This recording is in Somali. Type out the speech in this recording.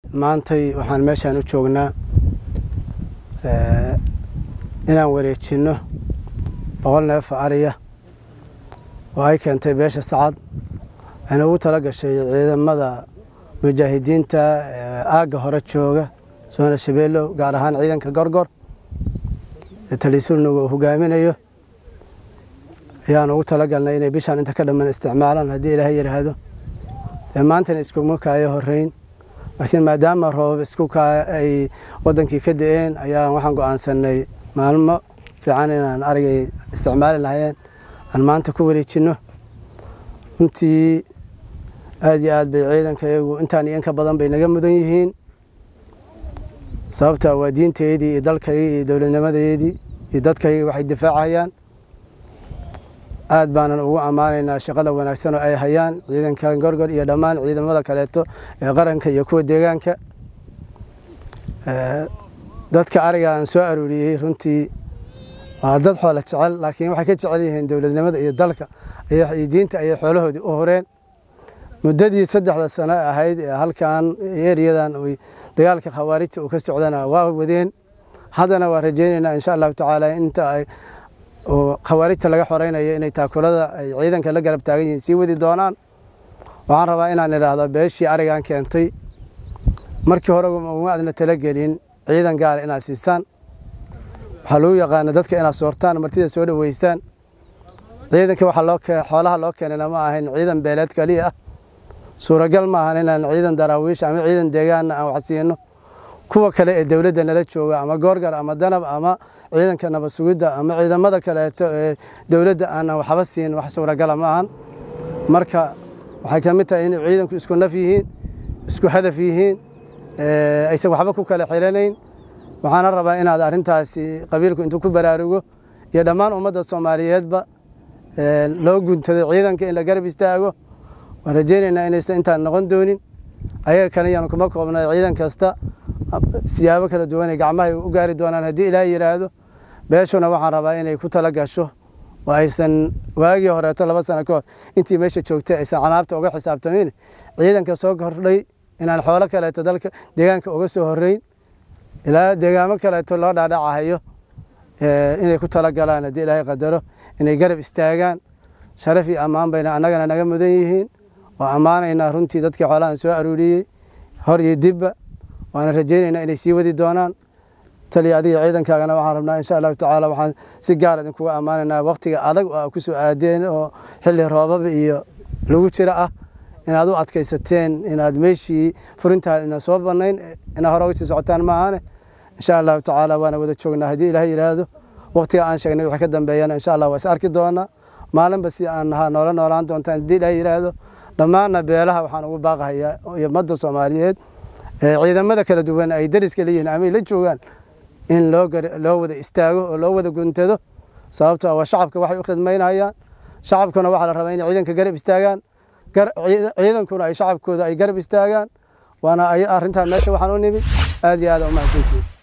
maantay waxaan meeshaan u joognaa inaan wareejinno boqol neef ariya oo ay keentay beesha sacad ayna ugu tala gashay ciidamada mujaahidiinta aagga hore jooga soona shabeellow gaar ahaan ciidanka gorgor ee talisulnuga uu hogaaminayo ayaan ugu talagalnay inay bishaan inta ka dhamman isticmaalaan haddii ilaahay yidhaahdo dee maantana iskuma kaayo horeyn laakiin maadaama roobab isku kaa ay wadankii ka da-een ayaan waxaan go-aansanay maalmo fiican inaan arigay isticmaali lahayeen aan maanta ku wareejinno runtii aad iyo aad bay ciidanka iyagu intaan iyo inka badan bay naga mudan yihiin sababta waa diinteedii iyo dalkaygii iyo dowladnimadeedii iyo dadkaygii waxay difaacayaan aad baanan ugu ammaanaynaa shaqada wanaagsan oo ay hayaan ciidankan gorgor iyo dhammaan ciidamada kaleeto ee qaranka iyo kuwa deegaanka dadka ariga aan soo aruuriyey runtii waa dad xoola jecel laakiin waxay ka jecel yihiin dowladnimada iyo dalka iyo diinta ayay xoolahoodii u horeen muddadii saddexda sano ahayd ee halkan eriyadan dagaalka khawaarijta uu ka socdana waa wadeen haddana waa rajaynaynaa insha allahu tacaala inta ay khawaarijta laga xoreynayo inay taakulada ay ciidanka la garab taagan yihiin sii wadi doonaan waxaan rabaa inaan idhaahdo beeshii arigan keentay markii hore uma adna talagelin ciidan gaara inaad siisaan waxaa lagu yaqaana dadka inaad soortaan martida soo dhoweysaan ciidanka xoolaha loo keenana ma ahayn ciidan beeleed kaliya ah suuragal ma ahan inaan ciidan daraawiish ama ciidan deegaanna aan wax siino kuwa kale ee dowladda nala jooga ama goorgar ama danab ama ciidanka nabad sugidda ama ciidamada kaleeto ee dowladda aanan waxba siin wax suuragala ma ahan marka waxay ka mid tahay inay ciidanku isku naf yihiin isku hadaf yihiin aysan waxba ku kala xiranayn waxaana rabaa inaad arrintaasi qabiilku intuu ku baraarugo iyo dhammaan ummadda soomaaliyeedba loo guntado ciidanka in la garab istaago waan rajaynaynaa inaysan intaan noqon doonin ayaga kale yaanu kuma koobnay ciidan kasta siyaabo kala duwan ay gacmaha u gaari doonaan haddii ilaahay yidhaahdo beeshuna waxaan rabaa inay ku tala gasho oo aysan waagii horeeto laba sano ka hor intii meesha joogtay aysan canaabta uga xisaabtamin ciidanka soo kordhay inaan xoolo kaleeto dalka deegaanka uga soo horeyn ilaa deegaamo kaleeto loo dhaadhacahayo inay ku tala galaan haddii ilaahay qadaro inay garab istaagaan sharaf iyo ammaan bayna annagana naga mudan yihiin waa ammaanaynaa runtii dadkii xoolahan soo aruuriyey hor iyo dibba waana rajaynaynaa inay sii wadi doonaan taliya adiga ciidankaagana waxaan rabnaa insha allahu tacaala waxaan si gaar idinkuga ammaanaynaa waktiga adag oo a ku soo aadeen oo xilli roobaba iyo lagu jira ah inaad u adkaysateen inaad meeshii furintaada ina soo bannayn inaa hore uga sii socotaan maahane insha allahu tacaala waana wada joognaa haddii ilaah yidhaahdo waktiga aan sheegnay wixii ka dambeeyana insha allah waa is arki doonaa maalinba si aan nahaa noola noolaan doontaan haddii ilaah yidhaahdo dhammaanna beelaha waxaan ugu baaqahayaa iyo ummadda soomaaliyeed ciidamada kala duwan ay dariska leeyihiin ama ay la joogaan in loo wada istaago oo loo wada guntado sababto waa shacabka waxay u khidmaynayaan shacabkuna waxaa la rabaa inay ciidanka garab istaagaan ciidankuna ay shacabkooda ay garab istaagaan waana arrintaa meesha waxaan u nimi aad iyo aad umahadsantihiin